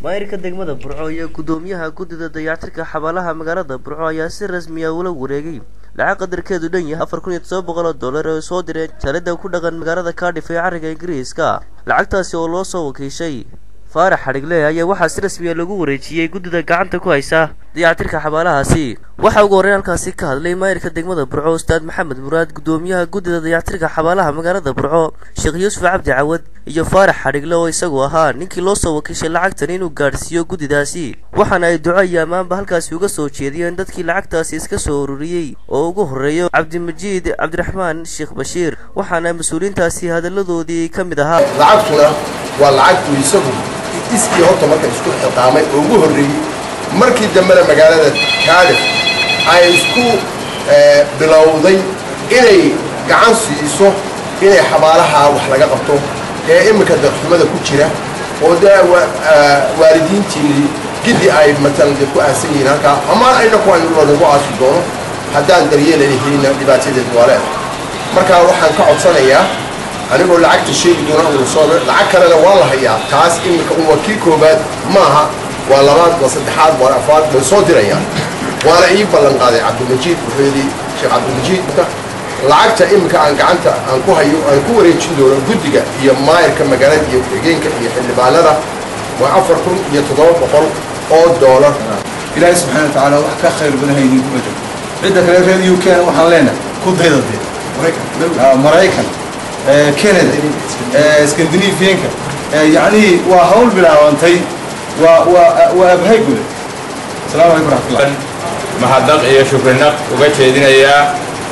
maayirka degmada burco iyo guddoomiyaha guddida dayactirka xabaalaha magaalada burco ayaa si rasmi ah ula wareegay lacag qadarkeedu dhan yahay afar kun iyo todoba boqol oo dollar oo soo direen jaalida ku dhaqan magaalada cardiff ee carriga ingiriiska lacagtaasi oo loo soo wakiishay faarax xadhigle ayaa waxaa si rasmiya lagu wareejiyey guddida gacanta ku haysa dayactirka xabaalahaasi waxaa ugu horreyn halkaasi ka hadlay maayirka degmada burco ustaad maxamed muraad guddoomiyaha guddida dayactirka xabaalaha magaalada burco sheekh yuusuf cabdi cawad iyo faarax xadhigle oo isagu ahaa ninkii loo soo wakiishay lacagtan inuu gaadhsiiyo guddidaasi waxaana ay duco iyo ammaanba halkaasi uga soo jeediyeen dadkii lacagtaasi iska soo ururiyey oo ugu horreeyo cabdimajiid cabdiraxmaan sheekh bashiir waxaana mas-uuliyiintaasi hadalladoodii ka mid ahaa lacagtuna waa lacagtu isagu iskii horta marka isku xiqaamay oo ugu horreeyey markii dambena magaalada kaadif ay isku bilowday inay gacan siiso inay xabaalaha wax laga qabto ee iminka darxumada ku jira oo dee waalidiintii giddi ay matalan dee ku aasan yihiin halkaa amaan ayna ku aynu loonagu aasi doono haddaan daryeelanahayna dhibaatadeed waa leedahay marka waxaan ka codsanayaa anigoo lacagta sheegi doona uu soo lacag kalena waa la hayaa taas iminka un waa kii koobaad maaha waa labaad waa saddexaad waa afaad way soo dirayaan waana ii ballan qaaday cabdimajiid wuxuu yidhi sheekh cabdimajiid lacagta iminka aan gacanta aan ku hayo aan ku wareejin doono guddiga iyo maayirka magaalada iyo ku-xigeenka iyo xildhibaanada waa afar kun iyo toddoba boqol oo doolar ilaahay subxaana wa tacaala wax ka khayr badan haynin kuma jiro cidda kale reer u k waxaan leenahay ku dayda dee maraykan canada scandinavianka yacnihii waa hawl bilaabantay waa waa waa abhay guda asalaamu calaykum raxmatullah mahadnaq iyo shukrinaq uga jeedinayaa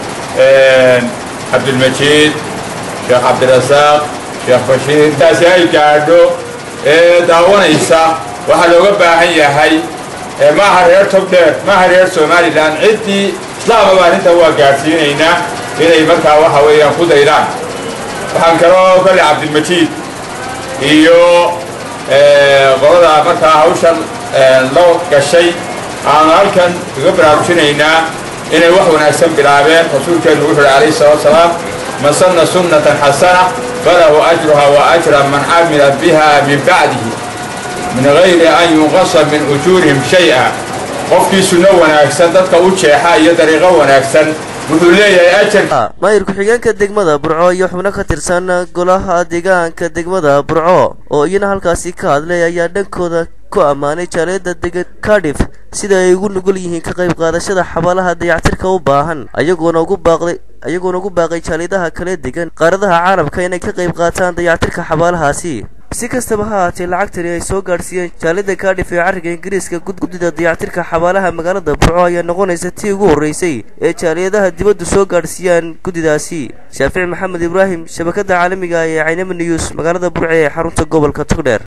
cabdilmajiid sheekh cabdirasaaq sheekh bashiir taasi ay gaadho ee daawanaysa waxaa looga baahan yahay maaha reer togdheer maaha reer somalilan ciddii islaamaba arrinta waa gaadhsiinaynaa inay markaa waxa weeyaan ku daydaan waxaan kaloo kale cabdilmajiid iyo qolada markaa hawshan loo gashay aanu halkan kaga baraarujinaynaa inay wax wanaagsan bilaabeen rasuulkeennu wuxu uhi calayhi salatu salaam man sanna sunnatan xasana falahu ajruha wa ajra man camila biha min bacdihi min gayri an yunqasa min ujuurihim shay-a qofkii sunno wanaagsan dadka u jeexa iyo dariiqo wanaagsan wuxuu leeyahay ajar maayir ku-xigeenka degmada burco iyo xubno ka tirsan golaha deegaanka degmada burco oo iyana halkaasi ka hadlay ayaa dhankooda ku ammaanay jaaliyada degan cardiff sida ay ugu nugul yihiin ka qayb qaadashada xabaalaha dayactirka u baahan ayagoona ugu baaqday ayagoona ugu baaqay jaaliyadaha kale degan qaaradaha caalamka inay ka qayb qaataan dayactirka xabaalahaasi si kastaba ha haatee lacagtani ay soo gaadhsiiyeen jaalida kaadhif ee carriga ingiriiska gudguddida dayactirka xabaalaha magaalada burco ayaa noqonaysa tii ugu horreysay ee jaaliyadaha dibaddu soo gaadhsiiyaan guddidaasi shaafici maxamed ibraahim shabakadda caalamiga ee caynama news magaalada burce ee xarunta gobolka togdheer